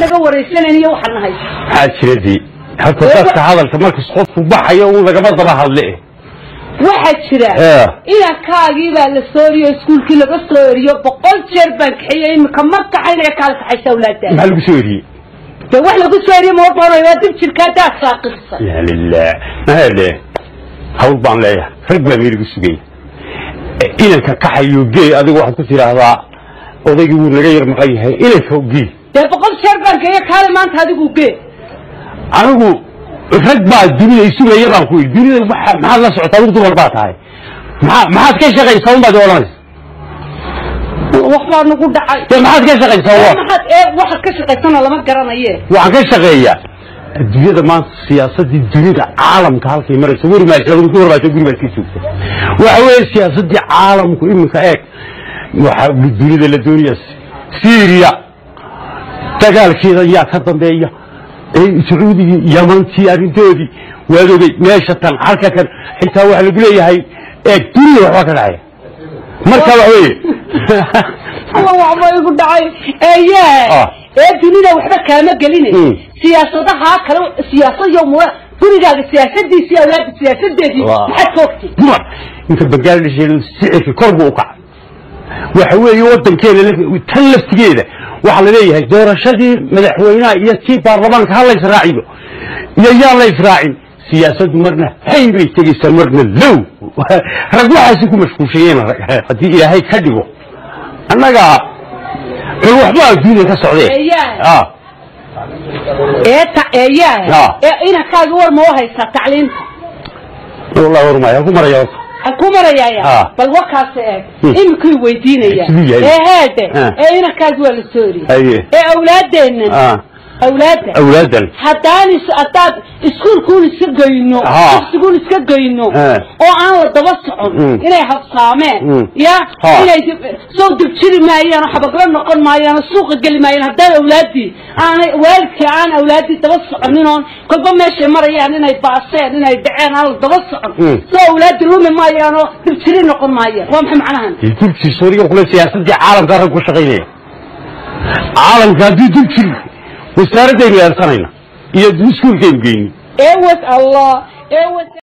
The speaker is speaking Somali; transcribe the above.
naga waraysanayniyo waxaan nahay maxaa jira dee horta dadka hadalka markas qofku baxayo un lagama daba hadle waxaa jira Eh. inankaagii baa la soo eriyo iskuulkii laga soo eriyo boqol jeer baan kaxeeyey imika ma kaxaynaya kaala kaxaysa awlaada maxaa lagu soo eriyey de wax lagu soo eriyo ma odhanayo waa dib jirkaa daad saaqirsa ya lilah mahale hawl baan leeyahay rag baa meeligu sugay inanka kaxayo gee adigu waxaad ku tidhaahdaa odaygii wuu naga yar maqan yahay inanka gee dee boqol jeer baan kaxeeye kaale maanta adigu gee anigu rag baa dunida isugaya baan ku yidhi dunida waxa- maxaad la socotaa adigu dumar baa tahay maxaa maxaad ka shaqaysaa un baad i odhanaysa wax baa nagu dhacay dee maxaad ka shaqaysaa wa maxaad ee waxaad ka shaqaysana lama garanaye waxaan ka shaqeeyaa adduunyada maanta siyaasadii dunida caalamka halkay marayso weri maashaadu ku horbaata guri baad ka joogta waxa weeye siyaasadii caalamku iminka eeg waxa dunida la doonaya syria dagaalkeeda yaa ka dambeeya ee sacuudigii yamantii arrintoodii waad ogey meesha tan halka kan xitaa waxa lagu leeyahay eeg dunida waxbaa ka dhacaya marka waxa weeye alla waxba igu dhacay eeye Ah. ee dunida waxba kaama geline Mm. siyaasadaha kale siyaasad iyo mura gurigaaga siyaasadiisii awlaada siyaasadeedii Waa. maxaad ka ogtay dumar inta bangladesh sicirka kor buu u kacay waxa weeye wadankeena la- tan laftigeeda waxaa la leeyahay doorashadii madaxweynaha iyo tii baarlamaanka ha lays raaciyo iyo yaa lays raacin siyaasaddu marna hay bay tegaysaa marna low rag waxaasi ku mashquulshayeen haddii ilaahay ka dhigo annaga bal waxba adduunya ka socdee Eeyaa. Ah, ee ta eeyaa Ah. ee inankaaga war ma u haysaa tacliinta wallahi warmaya ku maraya horta aan ku marayaaya Ah. bal warkaas eeg Hmm. imikuu weydiinaya Siduu yahay. ee heede Ah. ee inankaaga waa la soo eriyey haye ee awlaadeennan ah awlaadda awlaadan haddaan is haddaad iskuulkuun iska geyno Ha. dugsigun iska geyno Eh. oo aan la daba socon Mm. inay habsaameen Mm. ya Ha. inay dib- soo dibjiri maayaan oo xabagla noqon maayaan oo suuqa geli maayaan haddaan awlaaddii aanay waalidkii aan awlaaddii daba soconin oon kolba meeshay marayaan inay baaseen inay dhaceen aan la daba socon Mm. soo awlaaddii lumi maayaan oo dibjiri noqon maayaan waa maxay macnahan dulkii suuriga kule siyaasadii caalamka rag ku shaqaynaya caalamka haddii dul jiri wasaaradaynu eersanayna iyo iskuulkaynu geyni eewad allah eewad